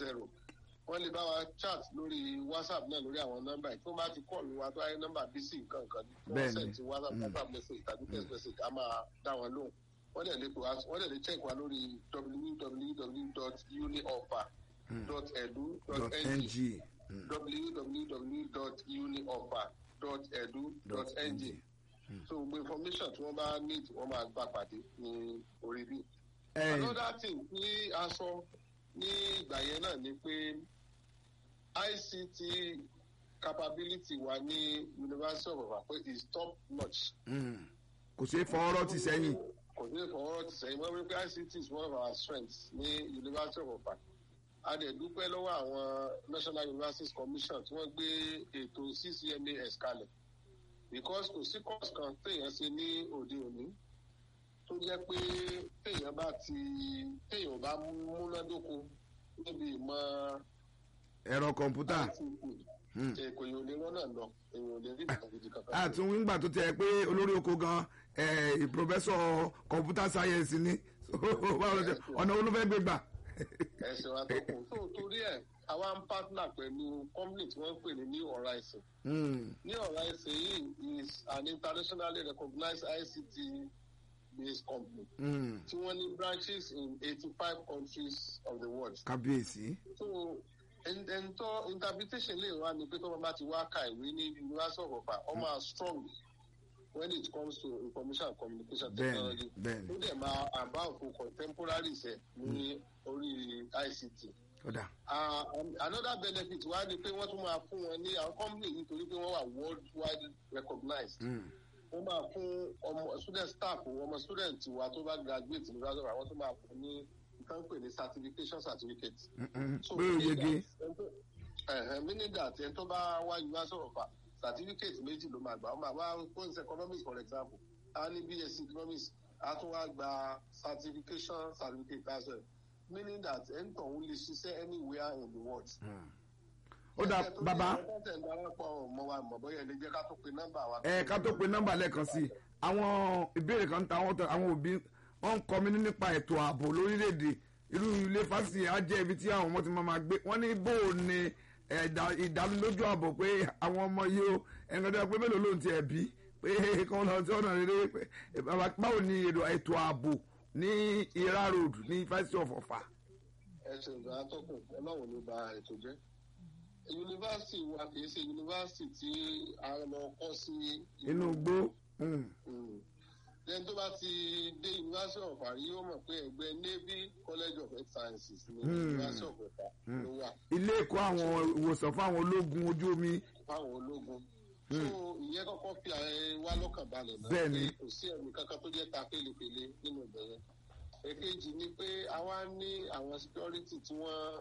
zero wọ́n lè bá wa chat lórí whatsapp náà lórí àwọn nọ́mbà yìí tó bá ti kọ́ọ̀lù wa tó ayé nọ́mbà bc nǹkan nǹkan ní wọ́n Bẹ́ẹ̀ni. send ti whatsapp Mm. whatsapp message tàbí text message a máa dá wọn lóhùn wọ́n dẹ̀ lè pè wá wọ́n dẹ̀ lè check wa lórí www.unioffer.edu.ng ng www.unioffer.edu.ng so gbogbo information tí wọ́n bá need wọ́n máa gbà pàdé ní orí bí. ẹ another thing tí a sọ ní ìgbà yẹn náà ni pé ict capability wa ní university of ibadan pé is top notch. mm, kò ṣeé fọwọ́rọ́ ti sẹ́yìn kò ní ìfọwọ́rọ́ ti sẹ́yìn wọ́n rí pé ict is one of our strengths ní university of ibadan a dẹ̀ dúpẹ́ lọ́wọ́ àwọn national universities commission tí wọ́n gbé ètò ccmas kalẹ̀ because kò sí course kan téèyàn ṣe ní òde òní tó jẹ́ pé téèyàn bá ti téèyàn bá múnádóko níbi ìmọ̀ ẹ̀rọ kọ̀ǹpútà Mm. èkó yìí ò lè rán náà lọ èyàn ò lè rí ìgbà gidi kankan. àtún wíńgbà tó tiẹ̀ pé olórí oko gan ẹ̀ pòfẹ́sọ̀ kọ̀ǹpútà sáyẹ́nsì ni So, báwo ló ṣe- ọ̀nà olúfẹ́ gbé gbà. ẹsẹ̀ wa tó kù tó torí ẹ̀ àwa ń partner pẹ̀lú company tí wọ́n ń pè ní new horizon Mm, new horizon yìí is an internationally recognized ict based company mm, tí wọ́n ní branches in eighty five countries of the world. kábíyèsí so ẹ̀ńtọ́ interpretation lè wá ní pé tó bá ti wá ka ìwé ní university of ọ̀pá ọ máa strong when it comes to information and communication bẹ́ẹ̀ni technology bẹ́ẹ̀ni ó dẹ̀ máa about for contemporary ṣe ní orí ict. ọ̀dà Uh, um, another benefit wá ni pé wọ́n tún máa fún wọn ní àwọn company nítorí pé wọ́n wà worldwide recognized. Mm, wọ́n máa fún ọmọ student staff ọmọ student wa tó bá graduate ní graduate àwọn tó máa fún ní nǹkan pè ní certification certificate. mm, mm, So, pé ó yege meaning that ẹni tó bá wá university of ọ̀fà certificate méjì ló máa gbà ó máa wá post economics for example a ní bsc economics a tún wá gba certification certificate as well meaning that ẹni tó ń lè ṣiṣẹ́ anywhere in the world. Mm. ó dà bàbá ẹ darapọ̀ mọ́ wa mọ̀ bóyá ẹ lè jẹ́ ká tó pe nọ́mbà wa. ẹ ká tó pe nọ́mbà lẹ́ẹ̀kan sí i àwọn ìbéèrè kan ta àwọn tó- àwọn òbí wọn ń kọ́ mi nípa ètò ààbò lórílẹ̀‐èdè irú ilé fásitì á jẹ́ ibi tí àwọn ọmọ ti máa máa gbé wọ́n ní bó o ní ẹ̀dá- ìdánilójú ààbò pé àwọn ọmọ yìí ó ẹ̀ǹkan tó yẹ pé mélòó ló ń tiẹ̀ bí pé kí wọ́n lọ sí ọ̀nà rere pé bàbá báwo ni èrò ètò ààbò ní ira road ní fásitì of Ọ̀fà. ẹsẹ̀ ìgbà atọ́kùn ọlọ́run ló ba ètò jẹ́. yunifásitì wa kì í ṣe yunifásitì tí a lọ kọ́ sí inú igbó mm, lẹ́yìn tó bá ti dé yunifásitì of Ọ̀fà rí yóò mọ̀ pé ẹgbẹ́ navy college of health sciences ní Hmm. yunifásitì of Ọ̀fà ló wà ilé ẹ̀kọ́ àwọn ìwòsàn fún àwọn ológun ojú omi fáwọn ológun. so ìyẹn kọ́kọ́ fi ààrẹ wa lọ́kàn balẹ̀ náà Bẹ́ẹ̀ni. pé kò sí ẹ̀mí kankan tó jẹ́ ta pélépélé nínú ìbẹ̀rẹ̀. èkejì ni pé àwa ní àwọn security tí wọ́n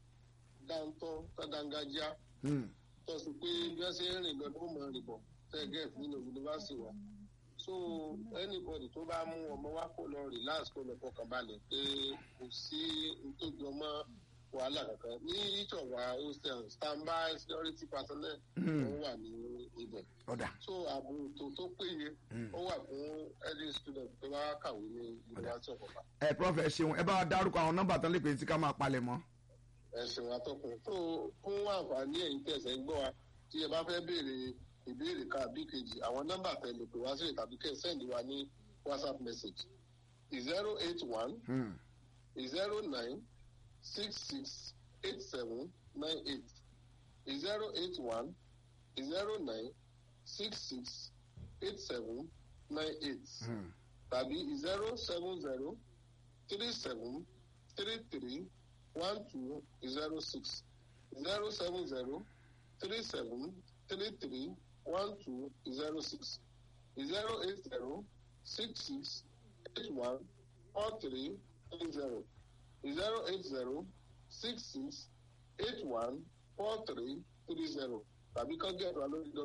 dáńtọ́ tọ́dáńgájá mm, tó sì pé bí wọ́n ṣe ń rìn lọ ló mọ̀ rìn bọ̀ tẹ́gẹ̀t nínú yunifásitì wa. so anybody tó bá mú ọmọ wa kó lọ relax kó lọ fọkàn balẹ̀ pé kò sí nítòjú ọmọ wàhálà kankan ní each of our hostel standby security personnel Mm. ó wà ní ibẹ̀. ọ̀dà so ààbò tó tó péye ó wà fún any student tó bá kàwé ní yunifásitì ọ̀pọ̀pá. ẹ prof ẹ ṣeun ẹ bá wa dárúkọ àwọn nọ́mbà tán lè pè sí ká máa palẹ̀ mọ́. ẹ̀sìn atọ́kùn tó fún àǹfààní ẹ̀yin tẹ̀sẹ̀ ń gbọ́ wa tí ẹ bá fẹ́ béèrè ìbéèrè kan àbí kejì àwọn nọ́mbà tẹ̀lé pé wá sí tàbí kẹ́ ẹ sẹ́ndì wa ní whatsapp message zero eight one Hmm. zero nine six six eight seven nine eight zero eight one zero nine six six eight seven nine eight Hmm. tàbí zero seven zero three seven three three one two zero six zero seven zero three seven three three one two zero six zero eight zero six six eight one four three three zero zero eight zero six six eight one four three three zero tàbí kàn gẹ̀ẹ́dù wa lórí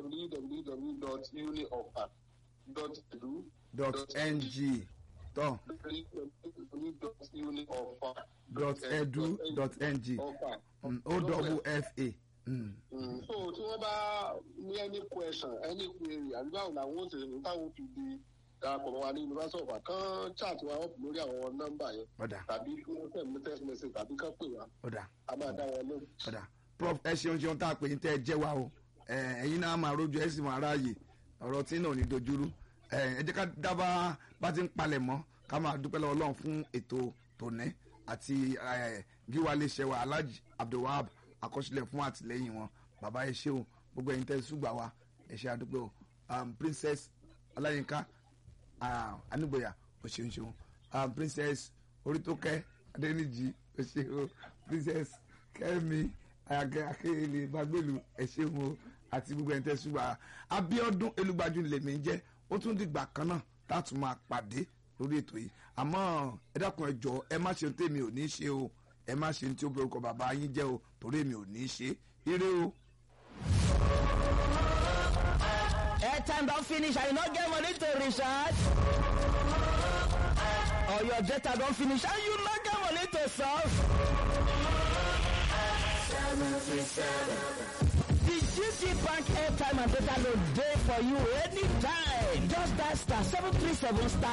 www.uniofa.edu dot ng tọ́ dot edu dot ng Hmm. o double f a. Hmm. so tí wọ́n bá ní any question any query àbí báwo làwọn ó ṣe ní táwọn fi di darapọ̀ mọ́ wa ní university of Ibadan kán chat wa up lórí àwọn nọ́mbà yẹn ọ̀dà tàbí kí wọ́n send me text message tàbí kán pè wá ọ̀dà a máa dá wọn lóhùn. ọ̀dà prof ẹ ṣeun ṣeun tá a pè ní tẹ́ ẹ jẹ́ wa o ẹ, ẹ̀yin náà máa rójú ẹ sì máa ráàyè ọ̀rọ̀ tí náà ò ní dojúrú ẹ ẹ jẹ́ ká dábàá bá ti ń palẹ̀ mọ́ ká máa dúpẹ́ lọ́wọ́ Ọlọ́run fún ètò tòní àti ẹ, gíwá iléeṣẹ́ wa Alhaji Abdulwahab àkọsílẹ̀ fún àtìlẹ́yìn wọn bàbá ẹ ṣé o gbogbo ẹ̀yin tẹ́ ẹ ṣùgbà wa ẹ ṣé àdúpẹ́ o um, Princess Ọláyínká ah, Anígboyà o ṣeun ṣeun um, Princess Orítókẹ́ Adéníjì o ṣeun Princess Kẹ́mi ayagẹ akéèlé bagbélu ẹ ṣeun o àti gbogbo ẹni tẹ́ ṣùgbọ́n Abíọ́dún Elúgbájú lèmi ń jẹ́ ó tún dìgbà kan náà táàtún máa pàdé lórí ètò yìí àmọ́ ẹ dákun ẹ jọ̀ọ́ ẹ má ṣe ohun tèmi ò ní ṣe o ẹ má ṣe ohun tí ó bẹ orúkọ bàbá yín jẹ́ o torí èmi ò ní ṣe ire o. airtime don finish and you no get money to recharge or your data don finish and you no get money to solve. The GT Bank airtime and data load dey for you anytime. Just dial star seven three seven star